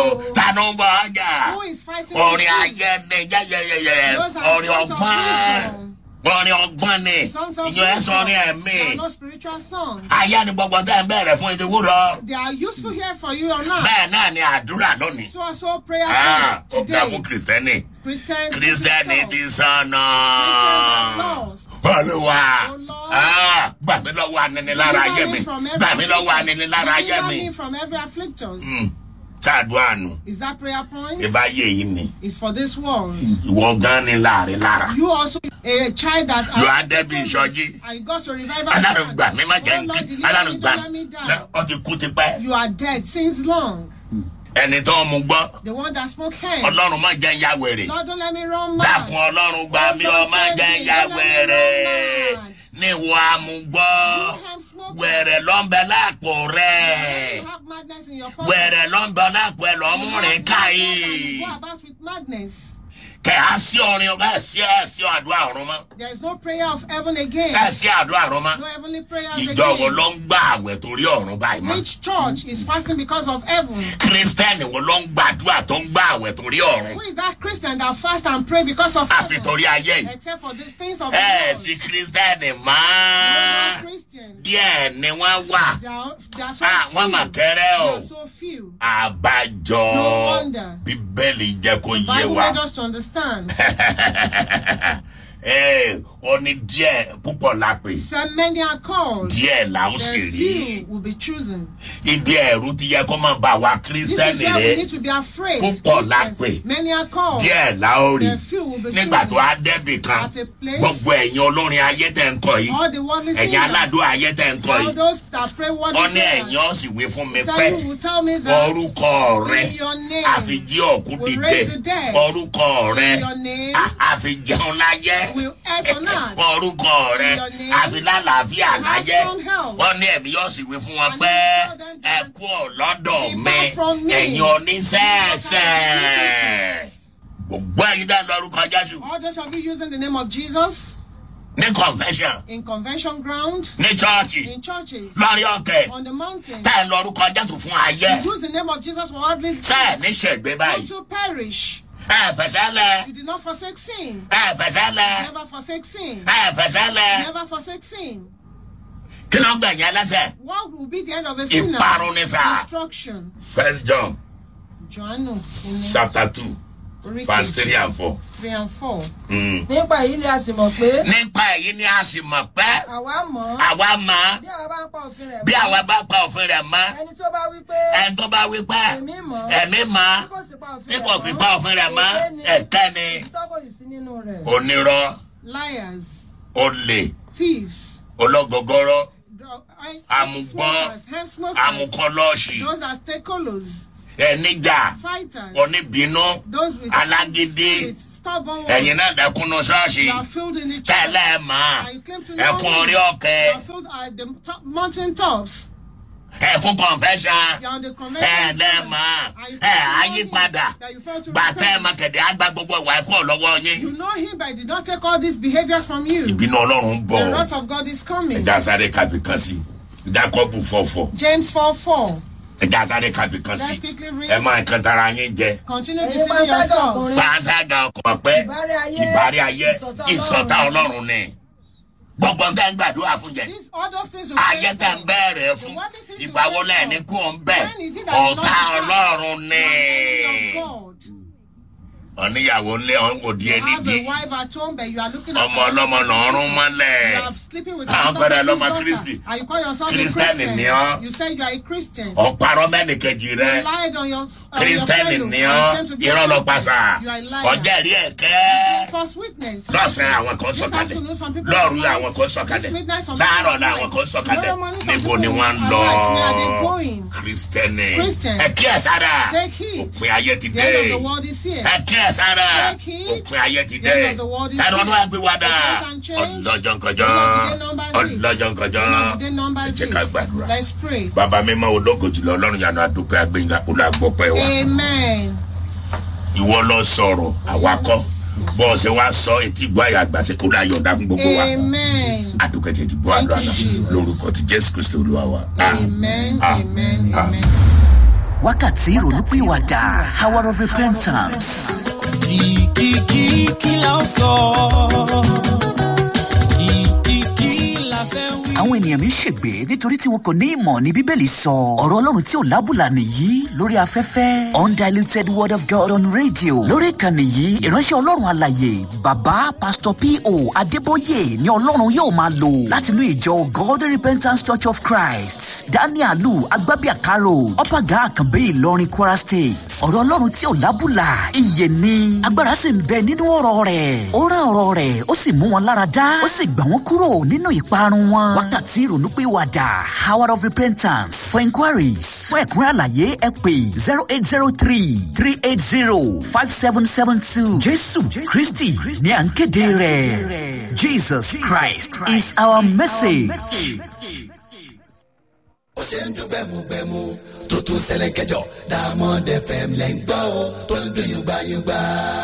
o ta ló ń bọ ọjà Who is fighting orin with you? ayé ni yẹyẹyẹyẹ Those are orin songs of ọgbọ́n wisdom. orin ọgbọ́n ni Songs of ìyẹn wisdom. sọrin They are ẹ̀mí not spiritual songs. ayé ni gbogbo tẹ́ ń bẹ̀rẹ̀ fún ìdíwú lọ They are useful here for you or not. bẹ́ẹ̀ náà ni àdúrà lónìí So also prayer Ah, points ó dá fún today. kìrìsìtẹ́nì Christians. kìrìsìtẹ́nì ti sànà Christians are lost. olúwa Oh, Lord. ah, gbà mí lọ́wọ́ aninilára ayé Deliver mi me from every gbà mí lọ́wọ́ affliction. aninilára ayé Deliver mi me from every afflictors. Hmm, ṣáàdúrà nù Is that prayer point? ìbá yé yìí ni It's for this world. ìwọ gan ni láàrin lára You also a child that yóò á débi ìsọjí I got to revive alárùn gbà mí má jẹ́ Oh, Lord, nkí deliver alárùn me, gbà don't let me mí down. ọ ti kú tipẹ́ You are dead since long. ẹni tó ń mu gbọ́ The one that spoke hand. ọlọ́run má jẹ́ ń ya wèrè Lord, don't let me run mad. dákun ọlọ́run gbà mí ọ má jẹ́ ń ya wèrè níwọ̀ àmúgbọ́ You have smoke. wẹ̀rẹ̀ ló ń bẹ lápò rẹ̀ You have madness in your pocket. wẹ̀rẹ̀ ló ń bẹ lápò ẹ̀ lọ́ You mú have rìn madness and káyé you Go about with madness. kẹ̀ á sí orin ọba ẹ̀ sí ẹ̀ sí àdúrà ọ̀run mọ́ There is no prayer of heaven again. ẹ̀ sí àdúrà ọ̀run mọ́ No heavenly prayers ìjọ wo again. ló ń gbà àwẹ̀ torí ọ̀run báyìí mọ́ Which church is fasting because of heaven? kírísítẹ́nì wo ló ń gbàdúrà tó ń gbà àwẹ̀ torí ọ̀run Who is that Christian that fast and pray because of àfi heaven? torí ayé yìí Except for these things of the ẹ̀ world. sí kírísítẹ́nì No mọ́ more Christian. díẹ̀ ni wọ́n wà They are, they are so Ah, wọ́n mà few. kéré o They are so few. àbájọ No wonder. bíbélì jẹ́ kó The yé Bible wa made us to understand. Ee, ó ní díẹ̀ púpọ̀ la pè Said many are called. díẹ̀ là ń sì The rí few will be chosen. ibi ẹ̀rú ti yẹ kó máa bá wa This is kírísítẹ́nì where we rẹ need to be afraid. Púpọ̀ la Christians, pè. Many are called. díẹ̀ là ó rí The few will be nígbà tó chosen. á débì kan At a place. gbogbo ẹ̀yin olórin ayé tẹ̀ ń kọ yìí All the worldly ẹ̀yin singers. aládùn ayé tẹ̀ ń kọ All yìí those that pray what ó ní ẹ̀yin ó sì wí fún mi So pé you will tell me that orúkọ rẹ in your name àfijí òkú will dìde raise the dead. orúkọ rẹ in your name a- àfijẹun láyé will earth on earth. orúkọ rẹ In your name, àfilálàáfíà will have láyé sound health. wọn ní ẹ̀mí yóò sì wí fún wọn And pé you tell them ẹ that kú ọ̀lọ́dọ̀ depart mi from me. ẹ̀yin oníṣẹ́ẹ̀ṣẹ̀ gbogbo ẹ̀yin dá lórúkọ jésù All those of you using the name of Jesus ní confession in convention ground, ní chọ́ọ̀chì in churches, lórí ọ̀kẹ́ on the mountain. tá ẹ lórúkọ jésù fún ayé You use the name of Jesus for worldly tẹ́ ẹ ní ṣègbè not báyìí to perish. ẹ fẹsẹ̀ lẹ You did not forsake sin. ẹ fẹsẹ̀ lẹ Never forsake sin. ẹ fẹsẹ̀ lẹ Never forsake sin. kí ló ń gbẹ̀yìn ẹlẹ́sẹ̀ What will be the end of a sinner? ìparun ni sá Destruction. first john Johannu in chapter two orí verse kejì, three and four. three and four. Mm. nípa èyí ni a sì mọ̀ pé nípa èyí ni a sì mọ̀ pé àwa mọ̀ ọ́ àwa mọ̀ bí àwa bá ń pa òfin rẹ̀ bí mọ́. àwa bá pa òfin rẹ̀ mọ́ ẹni tó bá wí pé ẹni tó bá wí pé èmi mọ̀ ọ́ ẹ̀mí mọ̀ tí kò sì pa òfin tí rẹ̀ kò fi pa òfin rẹ̀ mọ́ èké ni ẹ̀tẹ́ ni òtítọ́ kò sì sí nínú rẹ̀. onírọ́ Liars, olè thieves, ológogoro dro- I- Amugbọ́n, smokers, hemp smokers, amukọlọ́ọ̀ṣì those that take colos, ẹnìjà fighters, oníbínú those with alágídí spirits, stubborn ones. ẹ̀yin náà dẹkùnú ṣọ́ọ̀ṣì You are filled in the church. tẹ́lẹ̀ mọ́ And you claim to know ẹkùn me. orí You ọ̀kẹ́ are filled at the top, mountain tops. ẹkùn confession You are on the convention. ẹ̀ẹ́dẹ́ ground. mọ́ And you ẹ̀ claim to know àyípadà him, that you fail to gbàtẹ́ ẹ̀ repent. máa kẹ̀dẹ̀ àgbà gbogbo ìwà ẹ̀kọ́ lọ́wọ́ yín You know him, but he did not take all these behaviors from you. ìbínú ọlọ́run ń bọ̀ The wrath of God is coming. ẹja sáré kábì kan sí jákọ́bù fọ̀fọ̀ James 4 4. ẹja sáré kábì kan Let's sí quickly ẹ read. máa kan tara yín jẹ Continue Ẹ̀yin deceiving panṣágà yourselves. ọkùnrin. pàṣẹgà ọkọ̀ pẹ́ ìbárẹ́ ayé ìbárí ayé ìṣọ̀tá ìsọ̀tá Ọlọ́run. ọlọ́run ni gbogbo nǹkan ń gbàdúrà fún jẹ These, all those things you ayé pray tẹ̀ ń for. bẹ̀rẹ̀ fún ìgbà wo lẹ́ẹ̀ ní kú òun bẹ̀ When is it that you ọ̀tá not ọlọ́run You ni are the enemy of God. ọ̀níyàwó ńlẹ̀ òdì You ẹni have dí a wife at home, but you are looking at ọmọ ọlọ́mọ lọ́rùn You mọ́lẹ̀ are sleeping with Àwọn another pẹ̀lẹ́ person's lọ́mọ daughter, Kristi. And you call yourself a Kristẹni Christian. ni ọ́. You say you are a Christian. ọ̀parọ́ mẹ́nìkejì You rẹ lied on your, on your kírísítẹ́nì fellow. ni and ọ́ claim to be a irọ́ lọ Christian. pàṣà You are a liar. ọ̀jẹ̀rí ẹ̀kẹ́ False witness. lọ́sàn-án àwọn kan This sọ̀kalẹ̀ afternoon, some people lọ́ọ̀rù are àwọn light. kan sọ̀kalẹ̀ This midnight, some people láàárọ̀ are làwọn light. kan sọ̀kalẹ̀ Tomorrow morning, some níbo ni people wọ́n ń are lọ light. Where are they going? kírísítẹ́nì Christians. ẹ kí ẹ sára Take heed. òpin ayé ti The dé end of the world is here. ẹ kí ẹ sára Take heed. òpin ayé ti The dé end of the world is ẹ̀rọ here. ọdún ẹgbẹ́ wa dà The days and change. ọlọ́jọ́ nkọjọ́ The number six. ọlọ́jọ́ nkọjọ́ End of the day number ẹ jẹ́ six. ká gbàdúrà Let's pray. bàbá mi máa ológo jùlọ ọlọ́run yanu adúpẹ́ agbẹ́yìnká olùgbọ́pẹ́ wa Amen. ìwọ lọ sọ̀rọ̀ àwa kọ́ bọ́ọ̀sì wa sọ etí gbọ́ àyà àgbàṣe kó láyọ̀ ọ̀dà fún gbogbo wa Amen. adúpẹ́ tètè gbọ́ Thank àdúrà you, náà Jesus. lórúkọ ti jésù kristi olúwa wa. Amen. Ah, Amen. ah. Amen. wákàtí ìrònúpìwàdà hour of repentance. kìkìkì kí la ó sọ kìkìkì la fẹ́ wí. àwọn ènìyàn mi ń ṣègbè nítorí tí wọn kò ní ìmọ̀ ní bíbélì sọ ọ̀rọ̀ ọlọ́run tí ò lábùlà nìyí lórí afẹ́fẹ́ undiluted word of god on radio lórí ìkànnì yìí ìránṣẹ́ ọlọ́run àlàyé bàbá pastor po adébóyè ni ọlọ́run yóò máa lò látinú ìjọ god repentance church of christ danielu agbábíàkárò ọ̀pàgà àkànbí ìlọrin kwara state ọ̀rọ̀ ọlọ́run tí ò lábùlà ìyè ni agbára sì ń bẹ nínú ọ̀rọ̀ rẹ̀ ó rán ọ̀rọ̀ rẹ̀ ó sì mú wọn lára dá ó sì gbà wọ́n kúrò nínú ìparun wọn wákàtí ìrònúpìwàdà hour of repentance for inquiries fún ẹ̀kúnrẹ́ àlàyé ẹ pè zero eight zero three three eight zero five seven seven two jésù kristi ní à ń kéde rẹ̀ jesus christ is our message. ó ṣe ń dún gbẹmugbẹmu tó tún ṣẹlẹ̀ kẹjọ diamond fm lẹ́ ń gbọ́ o tó ń dún yùgbàyùgbà.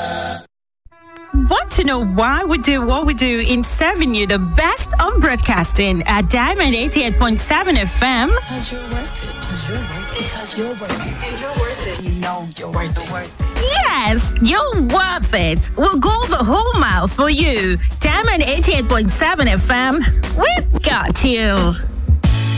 Want to know why we do what we do in serving you the best of broadcasting at Diamond 88.7 FM? Because you're worth it. Because you're worth it. Because you're worth it. And you're worth it. You know you're worth it. Worth it. Yes, you're worth it. We'll go the whole mile for you. Diamond 88.7 FM, we've got you.